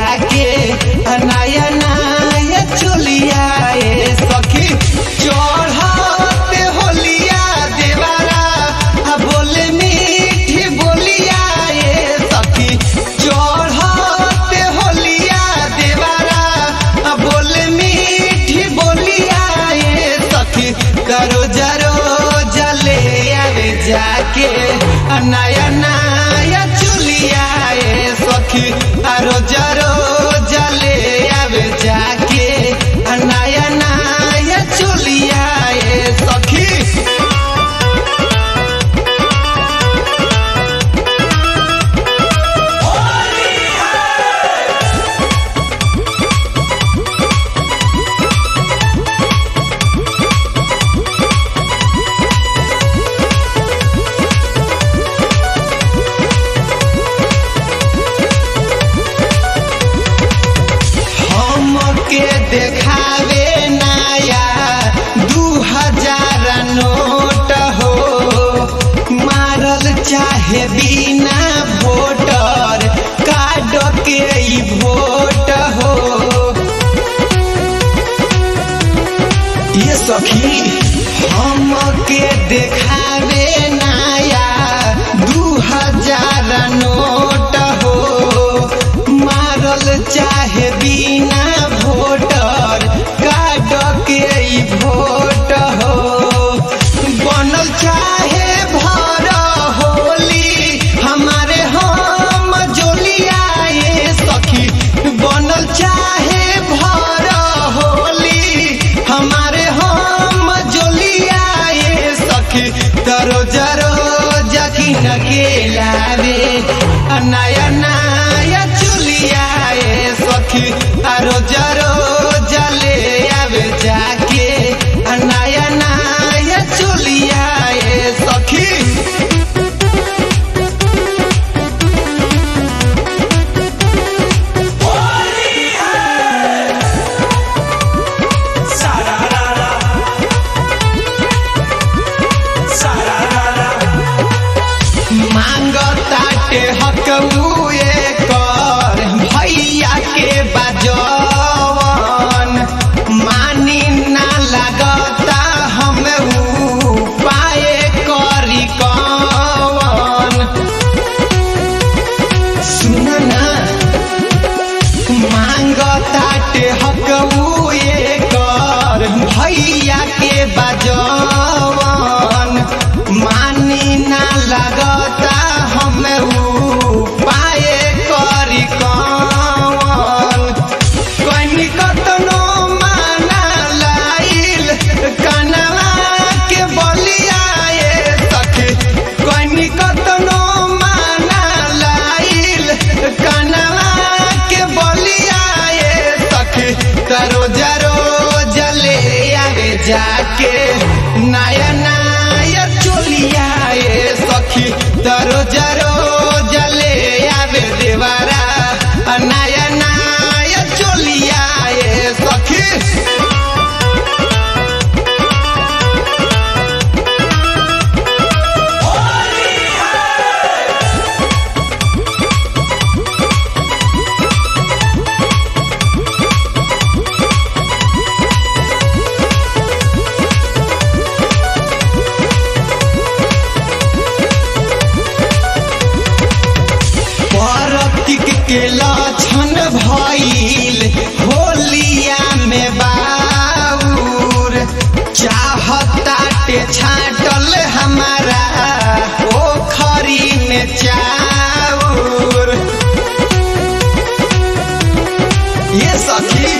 जाके नया नया चोलिया ए सखी चढ़ते होलिया देवारा आ बोले मीठी बोलिया ए सखी चढ़ते होलिया देवारा आ बोले मीठी बोलिया ए सखी करो जरो जले आवे जाके आ नया नया चुलिया ए सखी आरो जरो जले आवे जाके आ नया नया चुलिया ए सखी हमके देखावे नया दू हजार नोट हो मारल चाहे बिना वोटर कार्ड के ई वोट हो ये सखी हमके देखावे नया दू हजार नोट हो मारल चाहे बिना वोटर कार्ड के ई वोट हो बनल चाहे भर होली हमारे हम जोलिया ये सखी बनल चाहे भर होली हमारे हम जोलिया ये सखी तरो जरो जकिन के लावे आ नया नया चुलिया ये सखी आरो जरो जले आवे जाके आ नया नया चुलिया ये सखी मांगताटे हकमुए कर भैया के बाजवन मानी ना लगता हम पाए करी कवन सुन ना मांगताटे हकमुए कर भैया के बाजवन मानी ना लगता हम पाए करी कवन कनी कतनो माना लाइल कनवा के बलिया ए सखी कनी कतनो माना लाइल कनवा के बलिया ए सखी तरो जरो जले आवे जाके नया नया चोलिया ए सखी तरो जरो जले आवे देवारा आ नया नया चोलिया ए सखी परतिक के लक्षण भइल होलिया में बाउर चाहताटे छाटल हमारा पोखरी में चाउर ये सखी